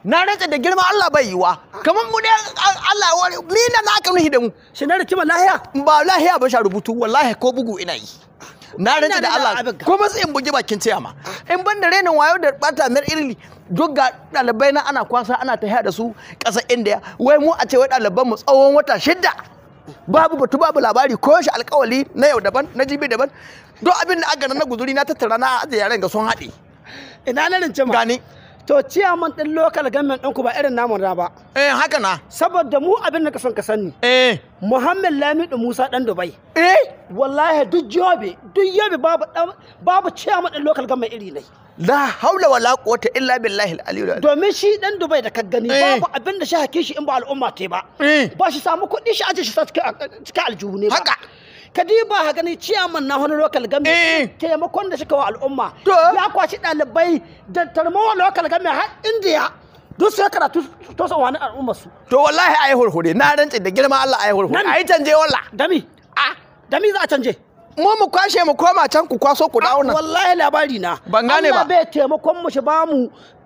na rantsa da girma Allah bai yiwa kamar mu dai Allah ya ware ni na na kan da mu shi na rikima lahiya ba lahiya ba sha rubutu wallahi ko bugu ina yi na rantsa Ina da da Allah abin ka. ko matsayin bugi bakin ciyama in ban da renin wayo da bata mer irili duk ga ɗalibai na ana kwasa ana ta da su ƙasar indiya wai mu a ce wai ɗaliban mu tsawon wata shidda babu batu babu labari ko shi alkawali na yau daban na jibi daban duk abin da aka na guzuri na tattara na ajiye yaren ga sun haɗe ina na rikima gani to ciyaman din local government ɗinku ba irin namun na ba eh haka na saboda mu abin da ka son ka sani eh Muhammad Lamidu Musa dan Dubai eh wallahi duk jobe duk yobe babu dan- babu ciyaman din local government iri ne la haula wala quwwata illa billahi al-aliyyil azim domin shi dan Dubai da ka gani Eh. babu abin da shi hake shi in ba al'umma te ba Eh. ba shi samu kuɗi shi aje shi sa cikin cikin aljihu ne ba Haka. kadiba ha gani ciyaman na wani local Eh. government taimakon da suka wa al'umma To. ya kwashi ɗalibai da tarmawa local government har indiya duk sai karatu to san wani al'ummar su to wallahi ayi hurhure na rantsi da girma Allah ayi hurhure Nan. ayi canje walla dami ah dami za a canje mu mu kwashe mu koma can ku kwaso ku dawo nan wallahi labari na Ban gane Allah ba. bai taimakon mu shi ba mu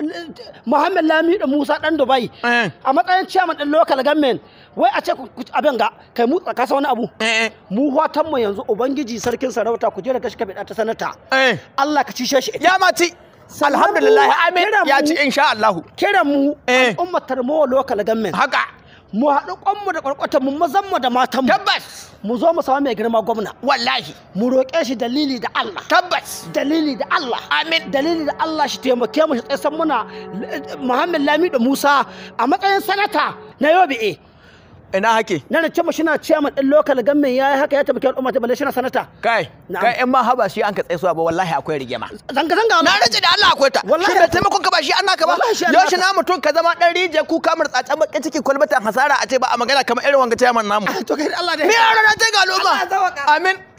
Muhammad Lamidu Musa dan Dubai Eh. a matsayin chairman din local government wai a ce ku ku- abin ga kai mu ka san wani abu eh mu watan mu yanzu ubangiji sarkin sarauta ku je da gashi ka bida ta sanata eh Allah ka cishe shi ya mati Sannan alhamdulillah mu amin kiran ya mu- ci insha Allah kiran mu Eh. al'ummar tarmowa local government haka mu haɗu kwanmu da kwarkwatan mu mazan mu da matan mu tabbas mu zo mu samu mai girma gwamna wallahi mu roƙe shi dalili da Allah tabbas dalili da Allah Amin. dalili da Allah shi taimake mu shi tsaye muna eh, Muhammad Lamido Musa a matsayin sanata na Yobe A ina hake na da cewa shina chairman din local government yayi haka ya taimake al'umma ta balle shina sanata kai Na'am. kai in ma haba shi an ka tsaye ba wallahi akwai rigima zanga zanga na rantsi da Allah akwai ta Wallahi shi bai taimakon ka ba shi an naka ba Wallahi shi an yau shi naka. na mutum ka zama dan rije ku kamar tsatsan bakin ciki kwalbatan hasara a ce ba a magana kamar irin wanga chairman namu to kai Allah da ni a ranar ta ga al'umma Allah ya sauka. amin